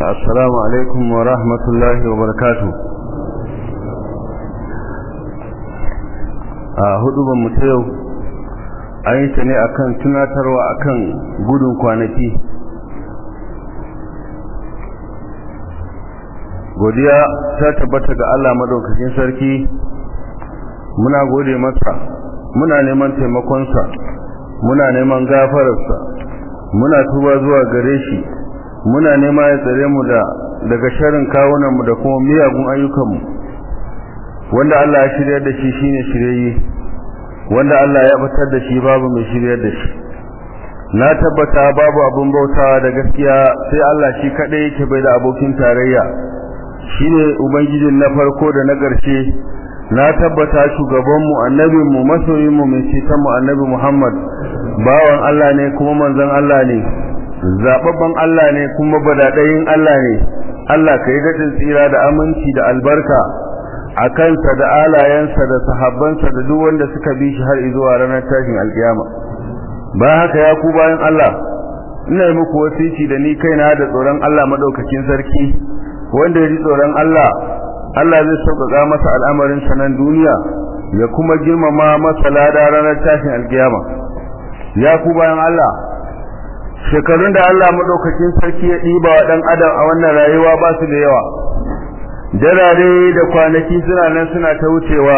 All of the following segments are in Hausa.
السلام عليكم ورحمة الله وبركاته a huduban mu ta yau an yi ta ne akan tunatarwa akan gudun kwanaki godiya ta tabbata ga Allah madaukakin sarki muna gode masa muna neman taimakonsa muna neman gafararsa muna tuba zuwa gare shi muna nema ya tsare mu da daga sharin kawunanmu da kuma miyagun ayyukanmu wanda Allah ya shiryar da shi shine shirye wanda Allah ya batar da shi babu mai shiryar da shi na tabbata babu abun bautawa da gaskiya sai Allah shi kadai yake bai da abokin tarayya shine ubangijin na farko da na ƙarshe na tabbata shugabanmu annabinmu masoyinmu mai cetonmu annabi Muhammad bawan Allah ne kuma manzon Allah ne zababban Allah ne kuma badadayin Allah ne Allah kai dadin tsira da aminci da albarka a kansa da alayensa da sahabbansa da duk wanda suka bi shi har zuwa ranar tashin alkiyama ba haka ya ku bayan Allah ina yi muku wasici da ni kaina da tsoron Allah madaukakin sarki wanda ya ji tsoron Allah Allah zai sauƙaƙa masa al'amarin sanan duniya ya kuma girmama masa lada ranar tashin alkiyama ya ku bayan Allah shekarun da Allah madaukakin sarki ya ɗiba wa ɗan adam a wannan rayuwa ba su da yawa darare da kwanaki suna nan suna ta wucewa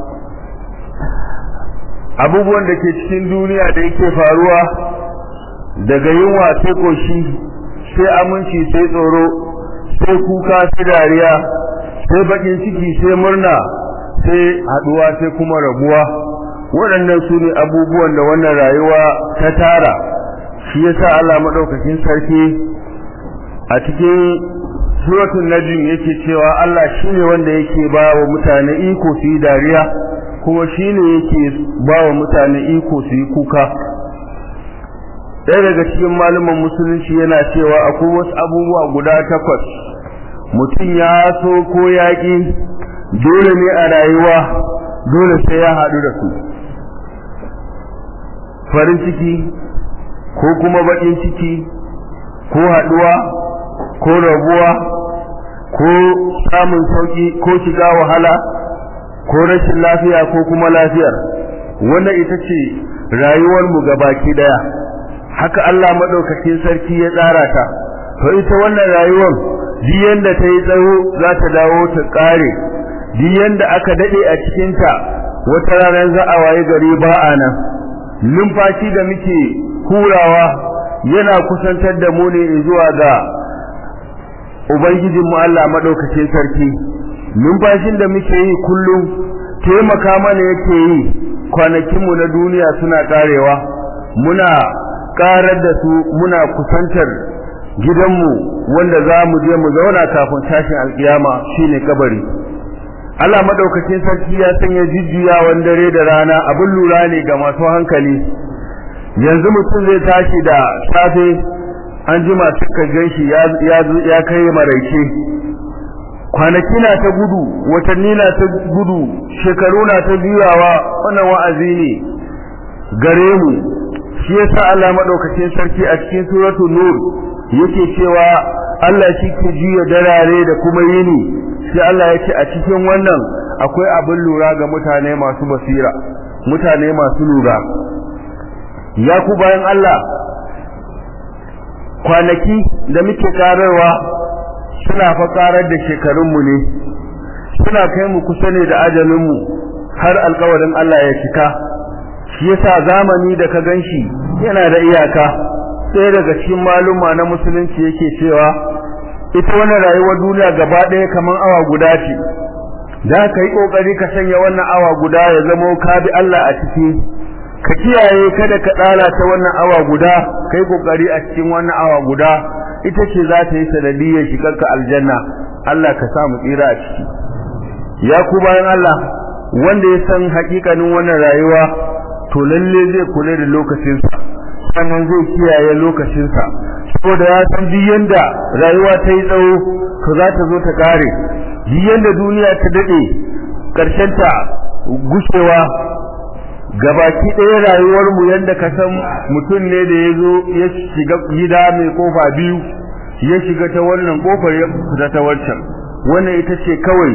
abubuwan da ke cikin duniya da yake faruwa daga yunwa sai koshi sai aminci sai tsoro sai kuka sai dariya sai bakin ciki sai murna sai haduwa sai kuma rabuwa waɗannan su ne abubuwan da wannan rayuwa ta tara shi yasa Allah madaukakin sarki a cikin suratul najm yake cewa Allah shine wanda yake ba wa mutane iko su yi dariya kuma shine yake ba wa mutane iko su yi kuka ɗaya daga cikin malaman musulunci yana cewa akwai wasu abubuwa guda takwas mutum ya so ko yaƙi dole ne a rayuwa dole sai ya haɗu da su farin ciki ko kuma baƙin ciki ko haɗuwa ko rabuwa ko samun sauki ko shiga wahala ko rashin lafiya ko kuma lafiyar wannan ita ce rayuwar mu gabaki daya haka Allah madaukakin sarki ya tsara ta to ita wannan rayuwar duk yanda ta yi tsawo za ta dawo ta kare duk yanda aka dade a cikin ta wata ranar za a waye gari ba a nan numfashi da muke hurawa yana kusantar da mu ne zuwa ga ubangijin mu Allah madaukakin sarki numfashin da muke yi kullum taimaka mana yake yi kwanakin mu na duniya suna karewa muna karar da su muna kusantar gidanmu wanda za mu je mu zauna kafin tashin alkiyama shine kabari Allah madaukakin sarki ya sanya jujjuyawan dare da rana abin lura ne ga masu hankali yanzu mutum zai tashi da safe an jima suka ganshi ya kai maraice kwanaki na ta gudu watanni na ta gudu shekaru na ta juyawa wannan wa'azi ne gare mu shi yasa Allah madaukakin sarki a cikin suratul nur yake cewa Allah shi ke juya darare da kuma yini sai Allah ya ce a cikin wannan akwai abin lura ga mutane masu basira mutane masu lura ya ku bayan Allah kwanaki da muke kararwa suna fa karar da shekarunmu ne suna kai mu kusa ne da ajalinmu har alkawarin Allah ya cika shi yasa zamani da ka ganshi yana da iyaka sai daga cikin maluma na musulunci yake cewa ita wannan rayuwar duniya gaba ɗaya kamar awa guda ce da ka yi ƙoƙari ka sanya wannan awa guda ya zama ka bi Allah a ciki ka kiyaye kada ka tsala ta wannan awa guda kai kokari a cikin wannan awa guda ita ce za ta yi sanadiyyar shigarka aljanna Allah ka sa mu tsira a ciki ya ku bayan Allah wanda ya san hakikanin wannan rayuwa to lalle zai kula da lokacinsa sannan zai kiyaye lokacinsa saboda ya san duk yanda rayuwa ta yi tsawo to za ta zo ta kare duk yanda duniya ta dade karshen ta gushewa gabaki ɗaya rayuwar mu yanda ka san mutum ne da ya zo ya shiga gida mai kofa biyu ya shiga ta wannan kofar ya fita ta wancan wannan ita ce kawai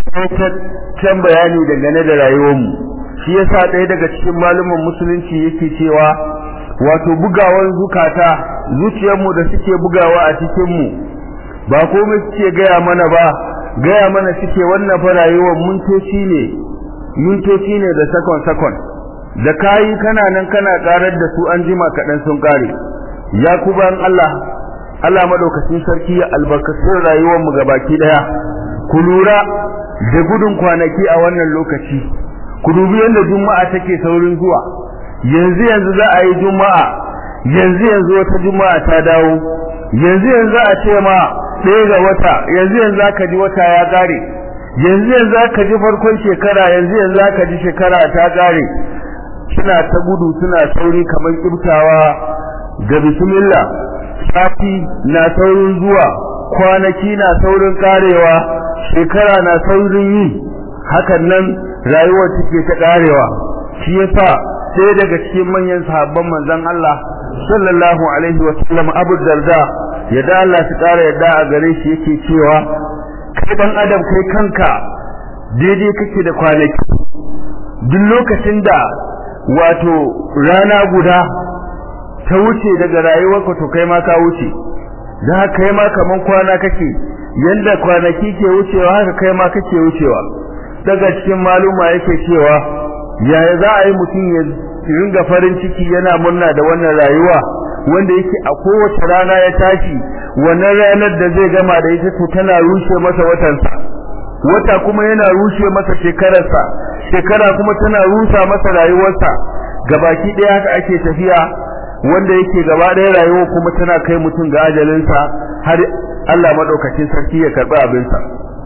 can bayani dangane da rayuwarmu shi yasa ɗaya daga cikin malumin musulunci yake cewa wato bugawan zukata zuciyarmu da suke bugawa a cikinmu ba komai suke gaya mana ba gaya mana suke wannan fa rayuwar mintoci ne mintoci ne da sakon sakon da kayi kana nan kana karar da su an jima kaɗan sun kare ya ku bayan Allah Allah madaukakin sarki ya albarkacin rayuwar mu gabaki daya ku lura da gudun kwanaki a wannan lokaci ku dubi yadda juma'a take saurin zuwa yanzu yanzu za a yi juma'a yanzu yanzu wata juma'a ta dawo yanzu yanzu a ce ma ɗaya ga wata yanzu yanzu aka ji wata ya ƙare yanzu yanzu aka ji farkon shekara yanzu yanzu aka ji shekara ta ƙare suna ta gudu suna sauri kamar kibtawa ga bismillah sati na saurin zuwa kwanaki na saurin karewa shekara na saurin yi hakan nan rayuwar take ta karewa shi yasa sai daga cikin manyan sahabban manzon Allah sallallahu alaihi wa sallam Abu Darda yadda Allah ta kara yadda a gare shi yake cewa kai dan adam kai kanka daidai kake da kwanaki duk lokacin da wato rana guda ta wuce daga rayuwarka to kai ma ka wuce da kai ma kaman kwana kake yanda kwanaki ke wucewa haka kai ma kake wucewa daga cikin maluma yake cewa yaya za a yi mutum ya ringa farin ciki yana murna da wannan rayuwa wanda yake a kowace rana ya tashi wannan ranar da zai gama da ita to tana rushe masa watansa wata kuma yana rushe masa shekararsa shekara kuma tana rusa masa rayuwarsa gabaki ɗaya haka ake tafiya wanda yake gaba ɗaya rayuwa kuma tana kai mutum ga ajalinsa har Allah madaukakin sarki ya karɓi abinsa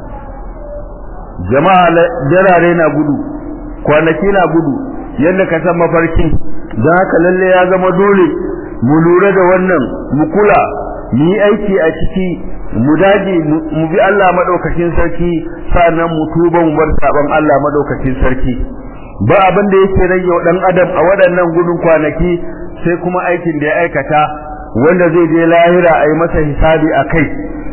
jama'a jarare na gudu kwanaki na gudu yadda ka san mafarki don haka lalle ya zama dole mu lura da wannan mu kula mu yi aiki a ciki mu dage mu bi Allah madaukakin sarki sannan mu tuba mu bar saban Allah madaukakin sarki ba abin da yake rage wa dan adam a waɗannan gudun kwanaki sai kuma aikin da ya aikata wanda zai je lahira a yi masa hisabi a kai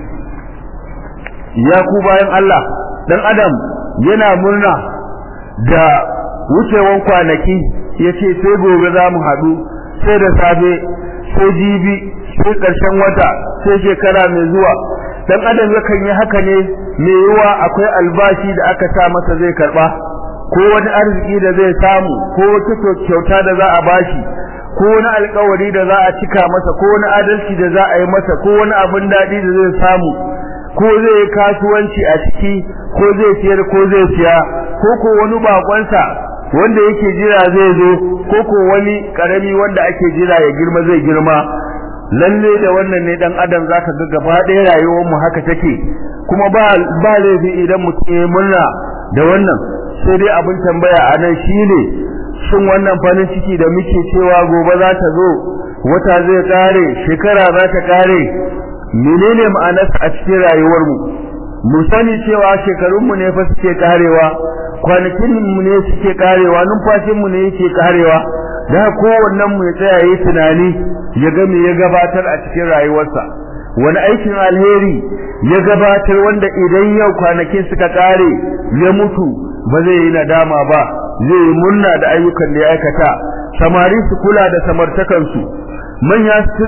ya ku bayan Allah dan adam yana murna da wucewan kwanaki ya ce sai gobe za mu haɗu sai da safe sai jibi sai ƙarshen wata sai shekara mai zuwa dan adam yakan yi haka ne mai yiwa akwai albashi da aka sa masa zai karba ko wani arziki da zai samu ko wata kyauta da za a bashi ko wani alkawari da za a cika masa ko wani adalci da za a yi masa ko wani abin daɗi da zai samu ko zai yi kasuwanci a ciki ko zai siyar ko zai siya ko ko wani bakonsa wanda yake jira zai zo ko ko wani karami wanda ake jira ya girma zai girma lalle da wannan ne dan adam zaka ga gaba ɗaya rayuwar mu haka take kuma ba ba laifi idan mutum ya murna da wannan sai dai abin tambaya a nan shine shin wannan farin ciki da muke cewa gobe za ta zo wata zai kare shekara za ta kare menene ma'anarsa a cikin rayuwar mu mu sani cewa shekarun mu ne fa suke karewa kwanakin mu ne suke karewa numfashin mu ne yake karewa da kowannen mu ya tsaya yi tunani ya ga me ya gabatar a cikin rayuwarsa wani aikin alheri ya gabatar wanda idan yau kwanakin suka kare ya mutu ba zai yi nadama ba zai yi murna da ayyukan da ya aikata samari su kula da samartakansu manya su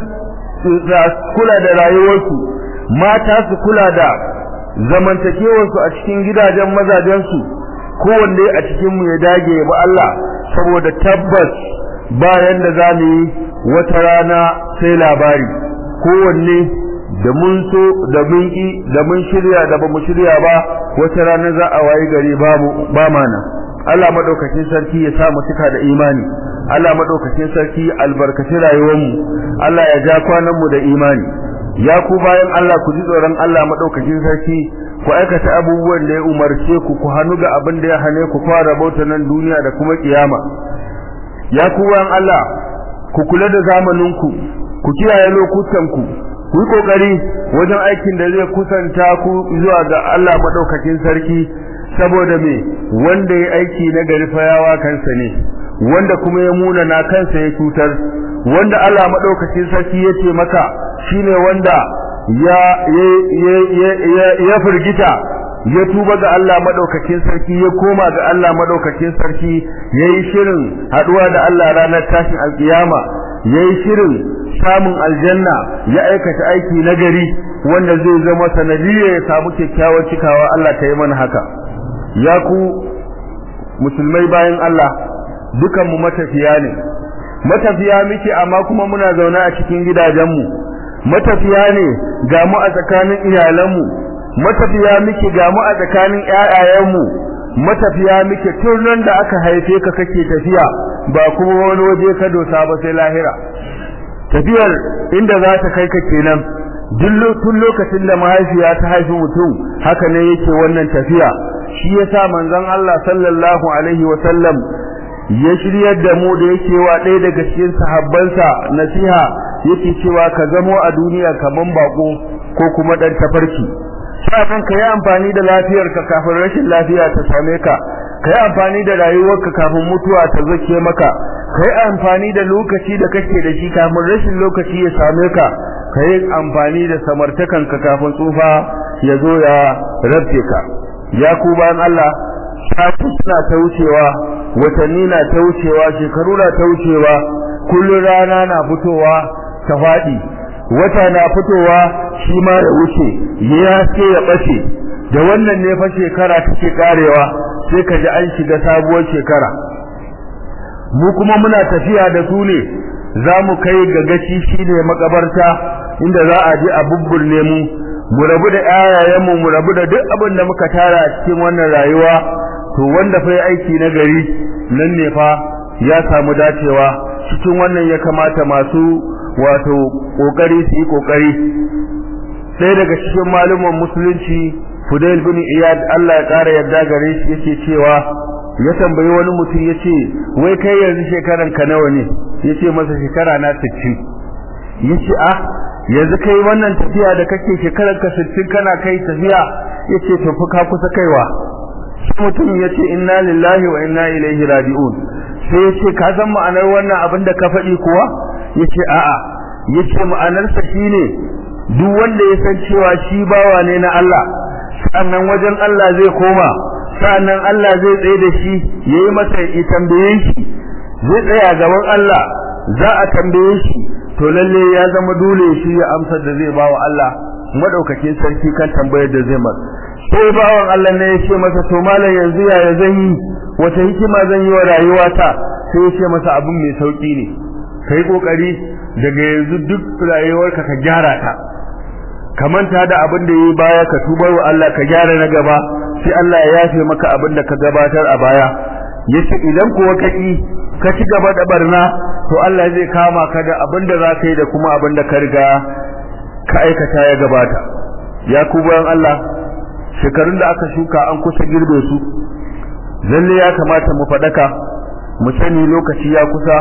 kula da rayuwarsu mata su kula da zamantakewarsu a cikin gidajen mazajensu kowanne a cikin mu ya dage ba Allah saboda tabbas bayan da za mu yi wata rana sai labari kowanne da mun so da mun ki da mun shirya da ba mu shirya ba wata rana za a wayi gari babu ba mana Allah madaukakin sarki ya sa mu cika da imani Allah madaukakin sarki albarkaci rayuwar mu Allah ya ja kwanan mu da imani ya ku bayan Allah ku ji tsoron Allah madaukakin sarki ku aikata abubuwan da ya umarce ku ku hannu ga abin da ya hane ku fara bauta nan duniya da kuma kiyama ya ku bayan Allah ku kula da zamaninku ku kiyaye lokutanku ku yi kokari wajen aikin da zai kusanta ku zuwa ga Allah madaukakin sarki saboda me wanda ya aiki na gari fayawa kansa ne wanda kuma ya muna na kansa ya cutar wanda Allah madaukakin sarki ya ce maka shine wanda ya ya firgita ya tuba ga Allah madaukakin sarki ya koma ga Allah madaukakin sarki yayi shirin haduwa da Allah ranar tashin alkiyama yayi shirin samun aljanna ya aikata aiki nagari wanda zai zama sanadiyya ya samu kyakkyawar cikawa Allah ta yi mana haka ya ku musulmai bayan Allah dukan mu matafiya ne matafiya muke amma kuma muna zaune a cikin gidajenmu matafiya ne ga mu a tsakanin iyalanmu matafiya muke ga mu a tsakanin ƴaƴayenmu matafiya muke tun da aka haife ka kake tafiya ba kuma wani waje ka dosa ba sai lahira tafiyar inda za ta kai ka kenan tun lokacin da mahaifiya ta haifi mutum haka ne yake wannan tafiya shi yasa manzon Allah sallallahu alaihi wa sallam ya shiryar da mu da yake wa ɗaya daga cikin sahabbansa nasiha yake cewa ka zamo a duniya kaman bako ko kuma dan tafarki sa'an ka yi amfani da lafiyarka kafin rashin lafiya ta same ka ka yi amfani da rayuwarka kafin mutuwa ta zake maka ka yi amfani da lokaci da kake da shi kafin rashin lokaci ya same ka ka yi amfani da samartakanka kafin tsufa ya zo ya rabce ka ya ku bayan Allah sati suna ta wucewa watanni na ta wucewa shekaru na ta wucewa kullum rana na fitowa ta faɗi wata na fitowa shi ma ya wuce ya ce ya ɓace da wannan ne fa shekara take karewa sai ka ji an shiga sabuwar shekara mu kuma muna tafiya da su ne za mu kai ga gaci shi ne makabarta inda za a je a bubburne mu mu rabu da ƴaƴayenmu mu rabu da duk abin da muka tara a cikin wannan rayuwa to wanda fa aiki na gari nan ne fa ya samu dacewa cikin wannan ya kamata masu wato kokari su yi kokari sai daga cikin malumin musulunci Fudail bin Iyad Allah ya kara yadda gare shi yake cewa ya tambayi wani mutum yace wai kai yanzu shekaran ka nawa ne yace masa shekara na 60 yace ah yanzu kai wannan tafiya da kake shekarar ka 60 kana kai tafiya yace to fa ka kusa kaiwa shi mutum yace inna lillahi wa inna ilaihi raji'un sai yace ka san ma'anar wannan abin da ka faɗi kuwa yace a'a yace ma'anar sa shine duk wanda ya san cewa shi bawa ne na Allah sannan wajen Allah zai koma sannan Allah zai tsaye da shi yayi masa ya tambaye shi zai tsaya gaban Allah za a tambaye shi to lalle ya zama dole shi ya amsa da zai bawa Allah madaukakin sarki kan tambayar da zai masa sai bawan Allah ne ya ce masa to malam yanzu yaya zan yi wata hikima zan yi wa rayuwata sai ya ce masa abin mai sauki ne kai kokari daga yanzu duk rayuwarka ka gyara ta ka manta da abin da yayi baya ka tubar wa Allah ka gyara na gaba sai Allah ya yafe maka abin da ka gabatar a baya yace idan kuwa ka ki ka ci gaba da barna to Allah zai kama ka da abin da zaka yi da kuma abin da ka riga ka aikata ya gabata ya ku bayan Allah shekarun da aka shuka an kusa girbe su lalle ya kamata mu fadaka mu sani lokaci ya kusa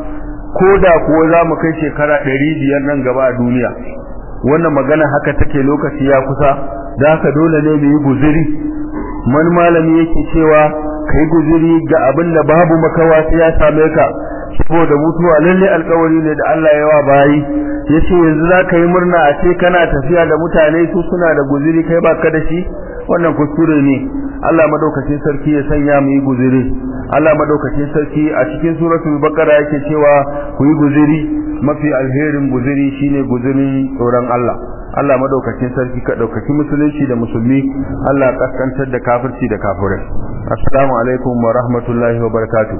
ko da kuwa za mu kai shekara ɗari biyar nan gaba a duniya wannan magana haka take lokaci ya kusa da haka dole ne mu yi guziri man malami yake cewa kai guziri ga abin da babu makawa sai ya same ka saboda mutuwa lalle alkawari ne da Allah ya wa bayi yace yanzu za ka yi murna a ce kana tafiya da mutane su suna da guziri kai baka da shi wannan kuskure ne Allah madaukakin sarki ya sanya mu yi guziri Allah madaukakin sarki a cikin suratul baqara yake cewa ku yi guziri mafi alherin guziri shine guzirin tsoron Allah Allah madaukakin sarki ka daukaki musulunci da musulmi Allah kaskantar da kafirci da kafirai assalamu alaikum wa rahmatullahi wa barakatuh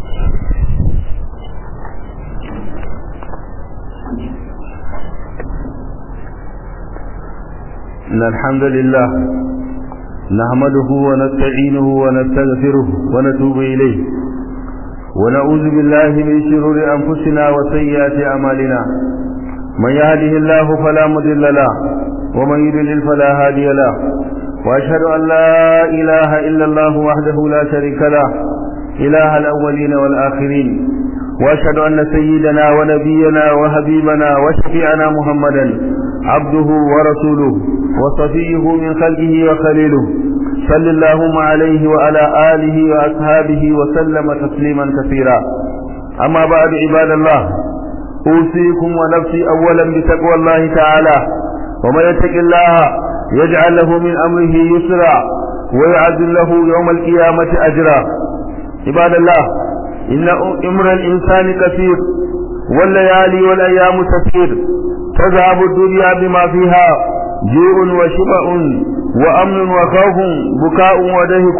إن الحمد لله نحمده ونستعينه ونستغفره ونتوب إليه ونعوذ بالله من شرور أنفسنا وسيئات أعمالنا من يهده الله فلا مضل له ومن يضلل فلا هادي له وأشهد أن لا إله إلا الله وحده لا شريك له إله الأولين والآخرين وأشهد أن سيدنا ونبينا وحبيبنا وشفيعنا محمدا عبده ورسوله وصفيه من خلقه وخليله صلى اللهم عليه وعلى آله وأصحابه وسلم تسليما كثيرا أما بعد عباد الله أوصيكم ونفسي أولا بتقوى الله تعالى ومن يتق الله يجعل له من أمره يسرا ويعزل له يوم القيامة أجرا عباد الله إن أمر الإنسان كثير والليالي والأيام تسير تذهب الدنيا بما فيها جوع وشبع وأمن وخوف بكاء ودهك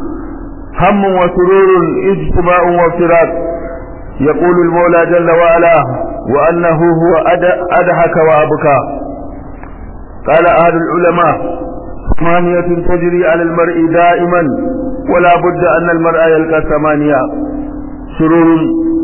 هم وسرور اجتماع وافتراق يقول المولى جل وعلا وأنه هو أدهك وأبكى قال أهل العلماء ثمانية تجري على المرء دائما ولا بد أن المرء يلقى ثمانية سرور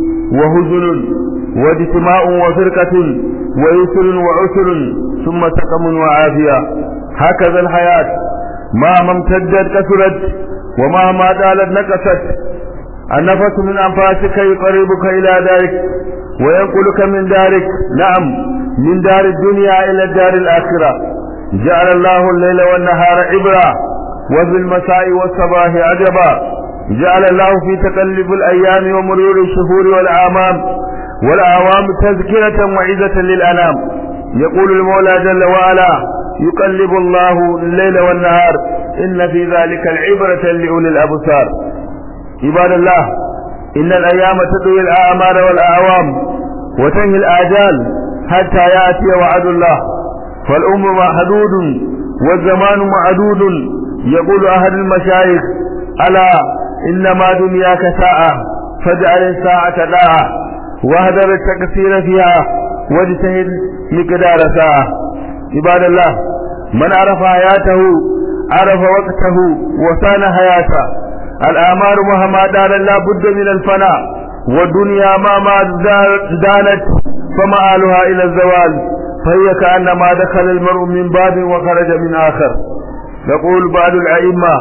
وهزن واجتماع وفرقة ويسر وعسر ثم سقم وعافية هكذا الحياة ما امتدت كثرت ومهما طالت نقصت النفس من أنفاسك يقربك إلى دارك وينقلك من دارك نعم من دار الدنيا إلى الدار الآخرة جعل الله الليل والنهار عبرا وفي المساء والصباح عجبا جعل الله في تقلب الأيام ومرور الشهور والأعمام والأعوام تذكرة وعزة للأنام يقول المولى جل وعلا يقلب الله الليل والنهار إن في ذلك العبرة لأولي الأبصار عباد الله إن الأيام تطوي الأعمار والأعوام وتنهي الآجال حتى يأتي وعد الله فالأمر محدود والزمان معدود يقول أهل المشايخ ألا إنما دنياك ساعة فاجعل الساعة داعة واهدر التكثير فيها واجتهد مقدار ساعة عباد الله من عرف حياته عرف وقته وسان حياته الأعمار مهما دار لا بد من الفناء والدنيا ما ما دانت فمآلها إلى الزوال فهي كأنما دخل المرء من باب وخرج من آخر يقول بعض الأئمة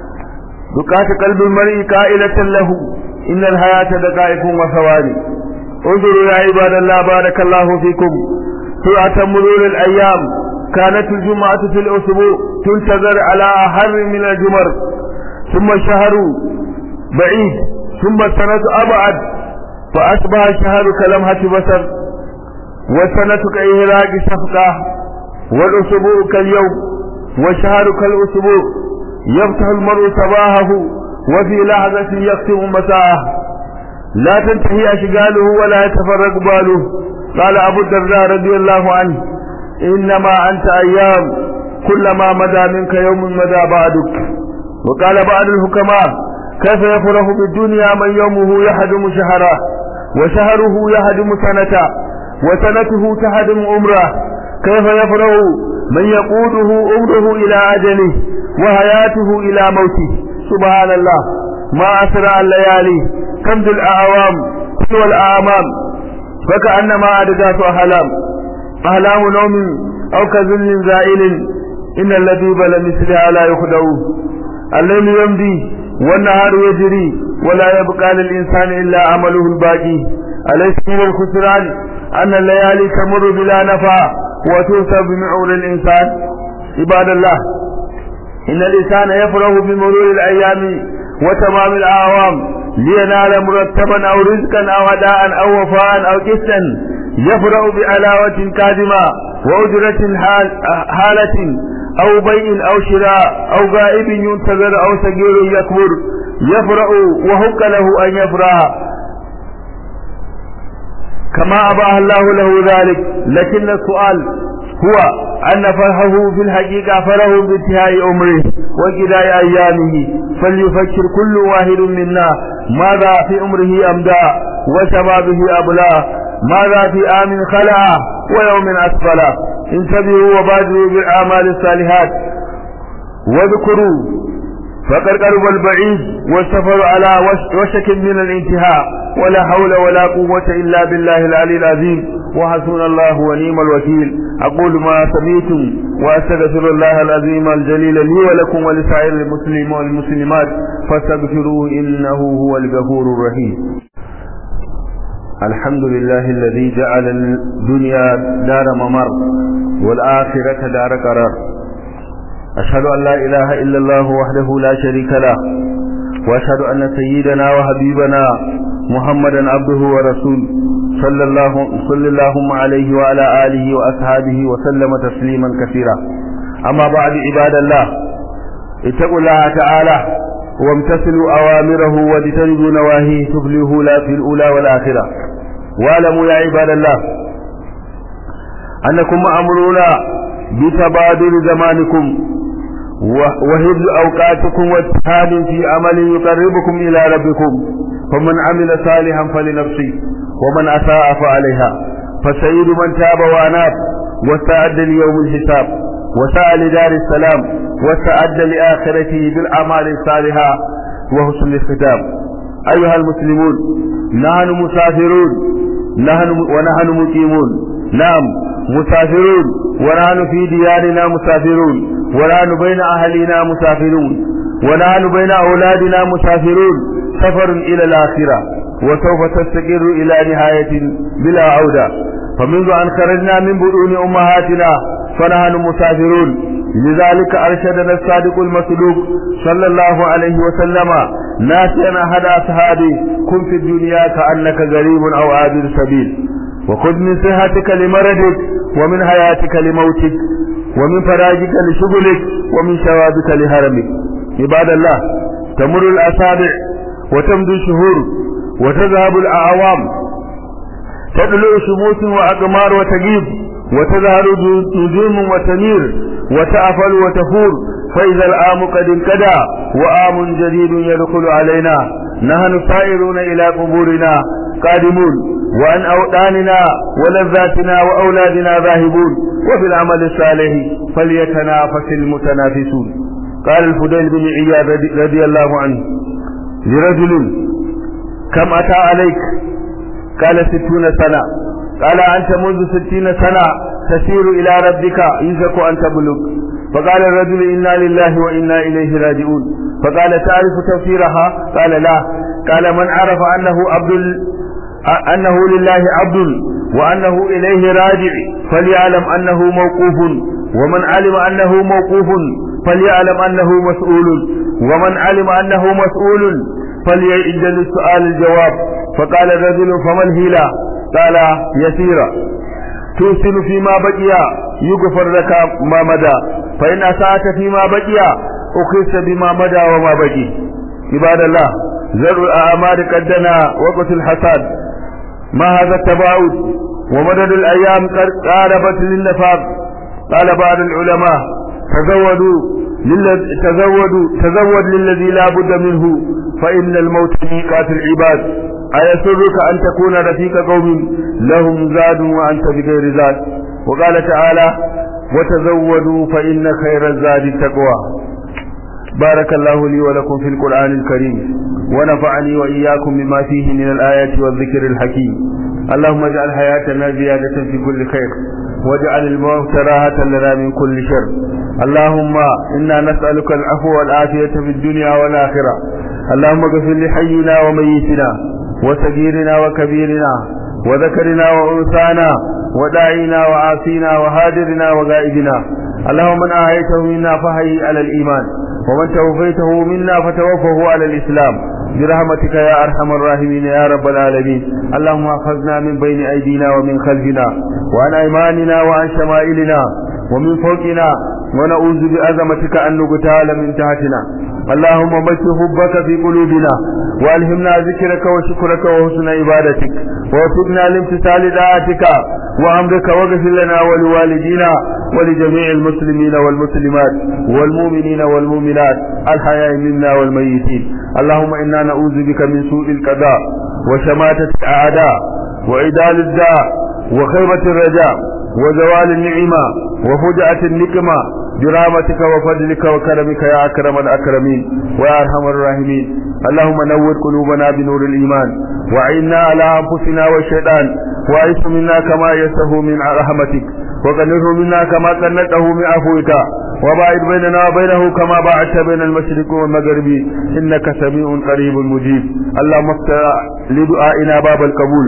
دقات قلب المرء قائلة له إن الحياة دقائق وثواني انظروا يا عباد الله بارك الله فيكم سرعة مرور الأيام كانت الجمعة في الأسبوع تنتظر على أحر من الجمر ثم الشهر بعيد ثم السنة أبعد فأصبح الشهر كلمحة بصر والسنة كإهراج شفقة والأسبوع كاليوم والشهر كالأسبوع يفتح المرء صباحه وفي لحظة يختم مساءه لا تنتهي أشغاله ولا يتفرق باله قال أبو الدرداء رضي الله عنه إنما أنت أيام كلما مدى منك يوم مدى بعدك وقال بعض الحكماء كيف يفرح بالدنيا من يومه يهدم شهره وشهره يهدم سنته وسنته تهدم عمره كيف يفرح من يقوده عمره إلى أجله وحياته إلى موته سبحان الله ما أسرع الليالي كم ذي الأعوام سوى الأعمام فكأنما أدقات أحلام أحلام نوم أو كذل زائل إن الذي بل مثلها لا يخدعوه الليل يمضي والنهار يجري ولا يبقى للإنسان إلا عمله الباقي أليس من الخسران أن الليالي تمر بلا نفع وتنسى بمعول الإنسان عباد الله إن الإنسان يفرح بمرور الأيام وتمام الأعوام لينال مرتبا أو رزقا أو أداء أو وفاء أو كسا يفرح بعلاوة كاذمة وأجرة حال حالة أو بيع أو شراء أو غائب ينتظر أو صغير يكبر يفرح وهك له أن يفرح كما أباه الله له ذلك لكن السؤال هو أن فرحه في الحقيقة فرح بانتهاء عمره وقضاء أيامه فليفكر كل واحد منا ماذا في عمره أمدى وشبابه أبلى ماذا في آم خلع ويوم أسفل انتبهوا وبادروا بالأعمال الصالحات واذكروا فقد قرب البعيد والسفر على وشك من الانتهاء ولا حول ولا قوة إلا بالله العلي العظيم وحسبنا الله ونعم الوكيل أقول ما سمعتم وأستغفر الله العظيم الجليل لي ولكم ولسائر المسلمين والمسلمات فاستغفروه إنه هو الغفور الرحيم الحمد لله الذي جعل الدنيا دار ممر والآخرة دار قرار أشهد أن لا إله إلا الله وحده لا شريك له وأشهد أن سيدنا وحبيبنا محمدا عبده ورسوله صلى الله صلى الله عليه وعلى آله وأصحابه وسلم تسليما كثيرا أما بعد عباد الله اتقوا الله تعالى وامتثلوا أوامره واجتنبوا نواهيه تفلحوا لا في الأولى والآخرة واعلموا يا عباد الله أنكم مأمورون بتبادل زمانكم وهبل أوقاتكم واجتهاد في عمل يقربكم إلى ربكم فمن عمل صالحا فلنفسه ومن أساء فعليها فسيد من تاب وأناب واستعد ليوم الحساب وسعى لدار السلام واستعد لآخرته بالأعمال الصالحة وحسن الختام أيها المسلمون نحن مسافرون نحن ونحن مقيمون نعم مسافرون ونحن في ديارنا مسافرون ونحن بين أهلنا مسافرون ونحن بين أولادنا مسافرون سفر إلى الآخرة وسوف تستقر إلى نهاية بلا عودة فمنذ أن خرجنا من بطون أمهاتنا فنحن مسافرون لذلك أرشدنا الصادق المسلوك صلى الله عليه وسلم ناسيا أحد أصحابه كن في الدنيا كأنك غريب أو عابر سبيل وخذ من صحتك لمرضك ومن حياتك لموتك ومن فراجك لشغلك ومن شوابك لهرمك عباد الله تمر الأسابع وتمضي الشهور وتذهب الأعوام تطلع شموس وأقمار وتجيب وتظهر نجوم وتنير وتأفل وتفور فإذا العام قد انقضى وعام جديد يدخل علينا نحن سائرون إلى قبورنا قادمون وعن أوطاننا ولذاتنا وأولادنا ذاهبون وفي العمل الصالح فليتنافس المتنافسون قال الفضيل بن عياد رضي الله عنه لرجل كم أتى عليك قال ستون سنة قال أنت منذ ستين سنة تسير إلى ربك يزك أن تبلغ فقال الرجل إنا لله وإنا إليه راجعون فقال تعرف تفسيرها قال لا قال من عرف أنه عبد أنه لله عبد وأنه إليه راجع فليعلم أنه موقوف ومن علم أنه موقوف فليعلم أنه مسؤول ومن علم أنه مسؤول فليعد للسؤال الجواب فقال الرجل فما الهيلة قال يسيرا توصل فيما بقي يغفر لك ما مدى فإن أسأت فيما بقي أخذت بما مدى وما بقي عباد الله زر الأعمال قدنا وقت الحساد ما هذا التباعد ومدد الأيام قاربت للنفاق قال بعض العلماء تزودوا تزودوا تزود للذي لا بد منه فإن الموت ميقات العباد أيسرك أن تكون رفيق قوم لهم زاد وأنت بغير زاد وقال تعالى وتزودوا فإن خير الزاد التقوى بارك الله لي ولكم في القرآن الكريم ونفعني وإياكم بما فيه من الآيات والذكر الحكيم اللهم اجعل حياتنا زيادة في كل خير واجعل الموت راحة لنا من كل شر اللهم إنا نسألك العفو والعافية في الدنيا والآخرة اللهم اغفر لحينا وميتنا وصغيرنا وكبيرنا وذكرنا وأنثانا وداعينا وعاصينا وهاجرنا وغائبنا اللهم من آهيته منا فهي على الإيمان ومن توفيته منا فتوفه على الإسلام برحمتك يا أرحم الراحمين يا رب العالمين اللهم احفظنا من بين أيدينا ومن خلفنا وعن أيماننا وعن شمائلنا ومن فوقنا ونعوذ بعظمتك أن نغتال من تحتنا اللهم بث حبك في قلوبنا والهمنا ذكرك وشكرك وحسن عبادتك ووفقنا لامتثال طاعتك وامرك واغفر لنا ولوالدينا ولجميع المسلمين والمسلمات والمؤمنين والمؤمنات الحياء منا والميتين اللهم انا نعوذ بك من سوء القضاء وشماتة الاعداء وعدال الداء وخيبة الرجاء وزوال النعمة وفجأة النقمة برحمتك وفضلك وكرمك يا أكرم الأكرمين ويا أرحم الراحمين اللهم نور قلوبنا بنور الإيمان وعنا على أنفسنا والشيطان وعيش منا كما يسه من رحمتك وقنره منا كما قنته من عفوك وباعد بيننا وبينه كما باعدت بين المشرق والمغرب إنك سميع قريب مجيب اللهم افتح لدعائنا باب القبول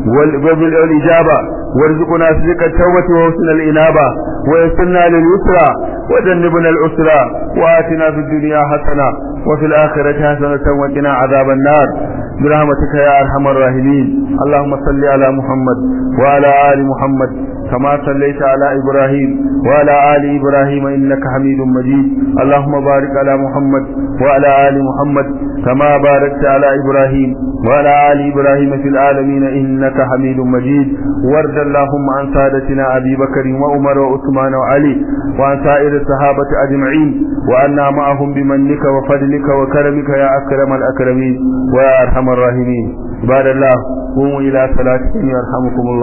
والإجابة وارزقنا صدق التوبة وحسن الإنابة ويسرنا لليسرى وجنبنا العسرى وآتنا في الدنيا حسنة وفي الآخرة حسنة وقنا عذاب النار برحمتك يا أرحم الراحمين اللهم صل على محمد وعلى آل محمد كما صليت على إبراهيم وعلى آل إبراهيم إنك حميد مجيد اللهم بارك على محمد وعلى آل محمد كما باركت على إبراهيم وعلى آل إبراهيم في العالمين إنك حميد مجيد وارض اللهم عن سادتنا أبي بكر وعمر وعثمان وعلي وعن سائر الصحابة أجمعين وأنا معهم بمنك وفضلك وكرمك يا أكرم الأكرمين ويا أرحم الراحمين عباد الله قوموا إلى صلاتكم يرحمكم الله